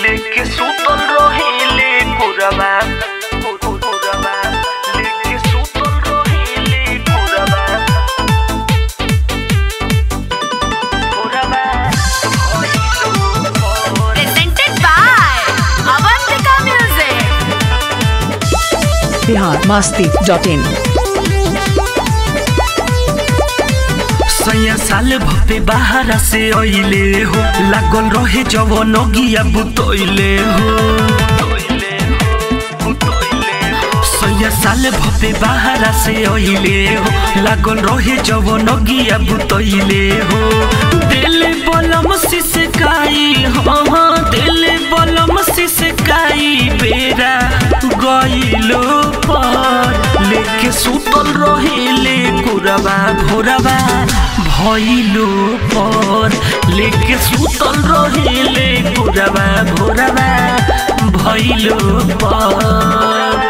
लेके सुतल रहिले कुरबा कुरबा लेके सुतल रहिले कुरबा कुरबा presented by Avantika Music. Bihar Masti dot in सैया साल भक्ति बाहर से अइले हो लागल रहे जवन गिया बुतइले हो सैया साल भक्ति बाहर से अइले हो लागल रहे जवन गिया बुतइले हो दिल बलम सिसकाई हाँ हाँ दिल बलम सिसकाई बेरा गइलो पर लेके सुतल रहिले कुरबा भोरबा भइलो पर लेके सुतल रहिले कुरबा भोरबा भइलो पर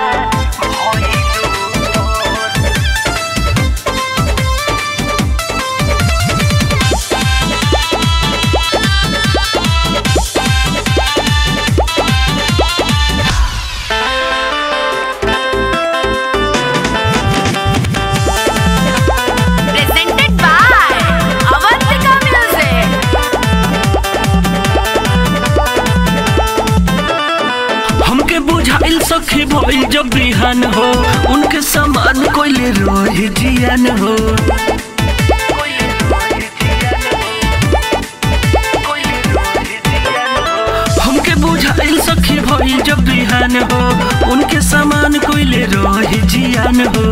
Presented by Avantika Music. हमके बुझाइल सखी भइल जब बिहान हो उनके समान कोइले रोहे जियान हो हमके बुझाइल सखी भइल जब बिहान हो उनके समान कोइले रोहे जियान हो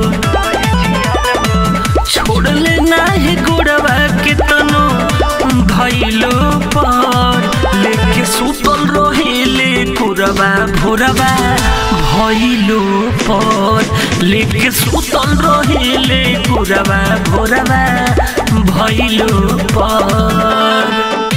छोड़ ले नाही गोड़वा के तनो धैलो पर लेके सुतल रहिले कुरबा भोरबा भइलो पर लेके सुतल रहिले कुरबा भोरबा भइलो पर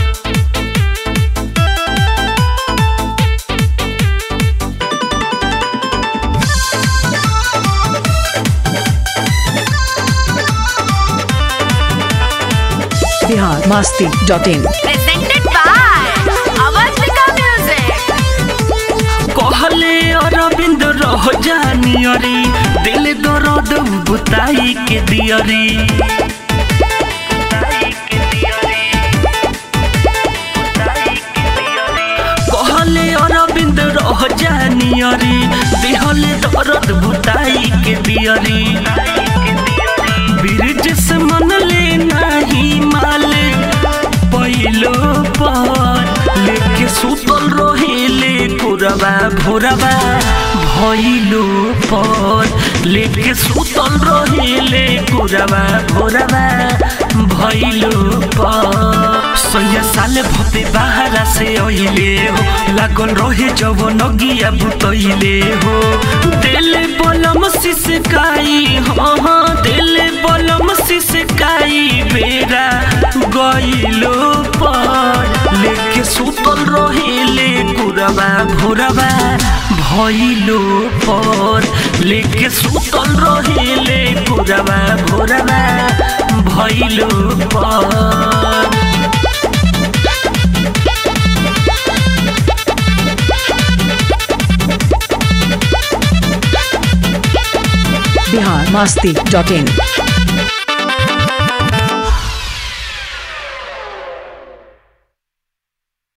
Bihar Masti dot in Presented by Avantika Music. कहले अरविंद रह जानी अरे दिल दर्द बुताई के दियरी कहले अरविंद रह जानी अरे दिहल दर्द बुताई के दियरी ब्रिज से मन ले नाही माले पहिलो पर लेके सुतल रहिले कुरबा भोरबा भइलो पर लेके सुतल रहिले कुरबा भोरबा भइलो पर सैया साल भपे बाहर से अइले हो लागल रहे जवन गिया बुतइले हो दिल बलम सिसकाई हाँ हाँ दिल बलम सिसकाई बेरा गइलो पर लेके सुतल रहिले कुरबा भोरबा भइलो पर लेके सुतल रहिले कुरबा भोरबा भइलो पर बिहार मस्ती डॉट इन